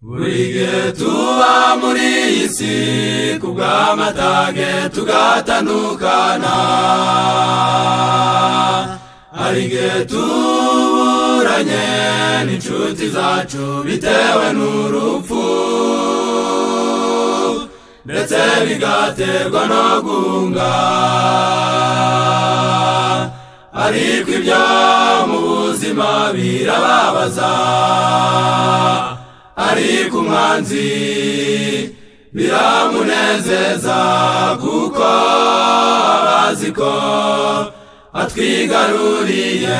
buri gihe tuba muri iyi si ku bw'amatage tugatandukana hari igihe tuburanye n'inshuti zacu bitewe n'urupfu ndetse bigaterwa no guhunga ariko ibyo mu buzima birababaza ariko umwanzi biramunezeza kuko aba azi ko atwigaruriye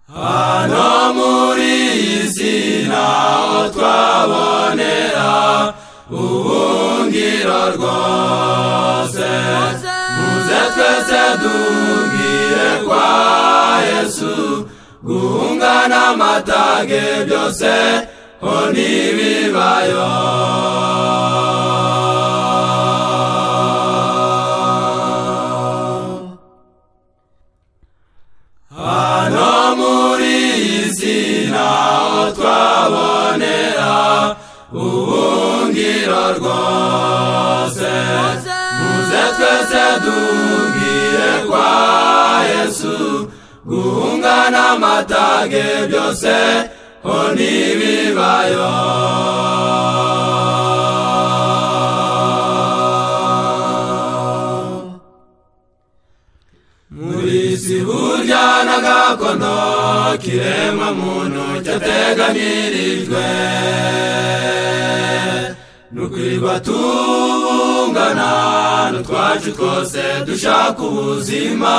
hano muri iyi si ntaho twabonera ubuhungiro rwose muze twese duhungire kwa yesu guhunga n'amatage byose ho ntibibayo hano muri iyi si ntaho twabonera ubuhungiro rwose muze twese duhungire kwa yesu guhunga n'amatage byose ho ntibibayo muri iyi si burya n'agakono kiremwa muntu cyateganyirijwe nukwirwa tungana n'utwacu twose dushaka ubuzima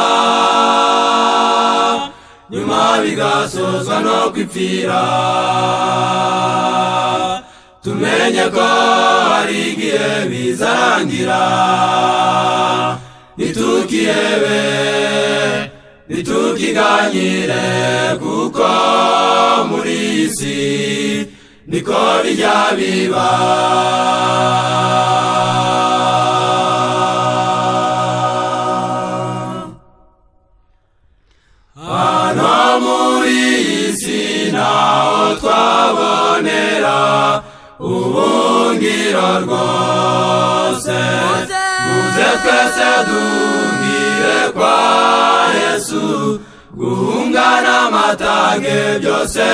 nyuma bigasozwa no kwipfira tumenye ko hari igihe bizarangira nitukiyebe nitukiganyire kuko muri iyi si niko bijya biba hano muri iyi si ntaho twabonera ubuhungiro rwose muze twese duhungire kwa yesu guhunga n'amatage byose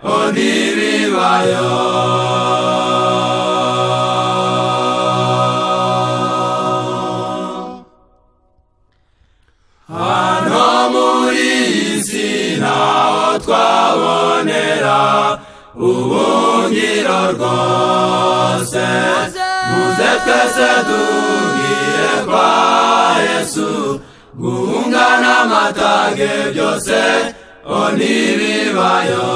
ho ntibibayo hano muri iyi si ntaho twabonera ubuhungiro rwose muze twese duhungire kwa yesu guhunga n'amatage byose ho ntibibayo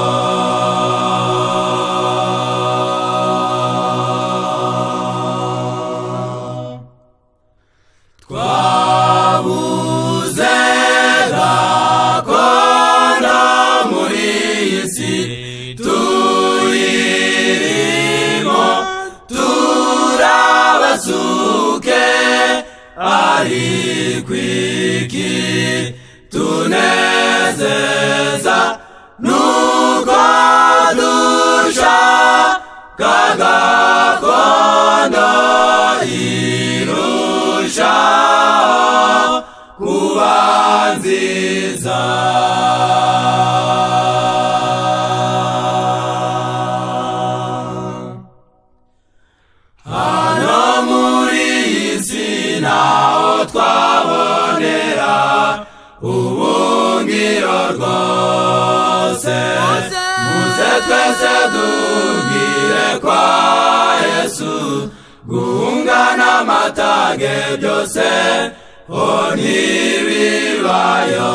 twabuze gakondo muri iyi si tuyirimo turabasuke ariko iki tunezeza nuko dushaka gakondo irushaho kuba nziza hano muri iyi si ntaho twabonera ubungiro rwose muze twese duhungire kwa yesu guhunga n'amatage byose ho ntibibayo